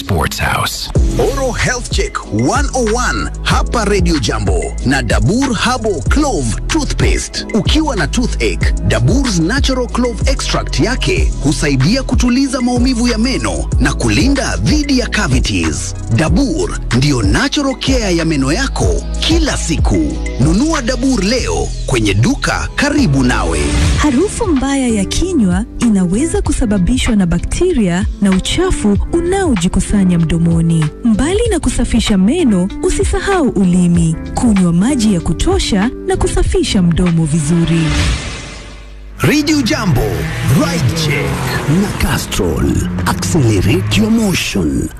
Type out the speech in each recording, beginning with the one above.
Sports House. Oro Health Check 101 hapa Radio Jambo na Dabur Habo Clove Toothpaste. Ukiwa na toothache, Dabur's Natural Clove Extract yake husaidia kutuliza maumivu ya meno na kulinda dhidi ya cavities. Dabur ndiyo natural care ya meno yako kila siku. Nunua Dabur leo kwenye duka karibu nawe. Harufu mbaya ya kinywa inaweza kusababishwa na bakteria na uchafu unaojikusanya mdomoni. Mbali na kusafisha meno, usisahau ulimi, kunywa maji ya kutosha na kusafisha mdomo vizuri. Radio Jambo, Ride Check na Castrol. Accelerate your motion.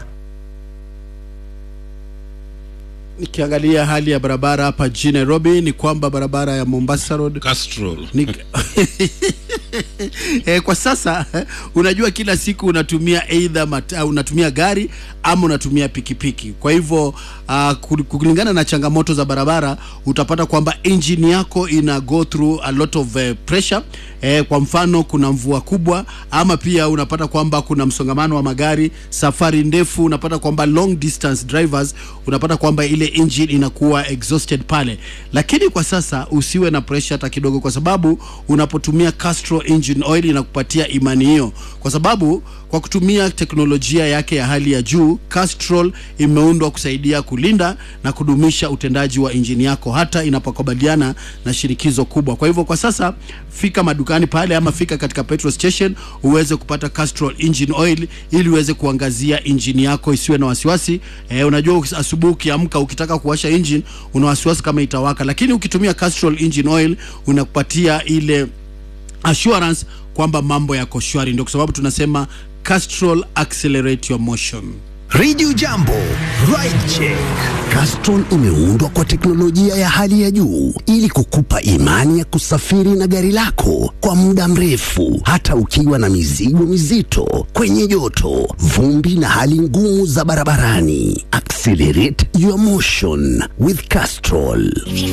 Nikiangalia hali ya barabara hapa jijini Nairobi ni kwamba barabara ya Mombasa Road Castrol. ni... eh, kwa sasa unajua kila siku unatumia either mat, uh, unatumia gari ama unatumia pikipiki. Kwa hivyo uh, kulingana na changamoto za barabara utapata kwamba engine yako ina go through a lot of uh, pressure eh, kwa mfano kuna mvua kubwa ama pia unapata kwamba kuna msongamano wa magari, safari ndefu, unapata kwamba long distance drivers, unapata kwamba ile engine inakuwa exhausted pale, lakini kwa sasa usiwe na pressure hata kidogo, kwa sababu unapotumia Castrol engine oil inakupatia imani hiyo, kwa sababu kwa kutumia teknolojia yake ya hali ya juu, Castrol imeundwa kusaidia kulinda na kudumisha utendaji wa injini yako hata inapokabiliana na shinikizo kubwa. Kwa hivyo kwa sasa fika madukani pale ama fika katika petrol station uweze kupata Castrol engine oil ili uweze kuangazia injini yako isiwe na wasiwasi. Eh, unajua asubuhi ukiamka ukitaka kuwasha engine una wasiwasi kama itawaka, lakini ukitumia Castrol engine oil unakupatia ile assurance kwamba mambo yako shwari. Ndio kwa sababu tunasema Castrol accelerate your motion. Radio Jambo, Ride Check. Castrol imeundwa kwa teknolojia ya hali ya juu ili kukupa imani ya kusafiri na gari lako kwa muda mrefu, hata ukiwa na mizigo mizito, kwenye joto, vumbi na hali ngumu za barabarani. Accelerate your motion with Castrol.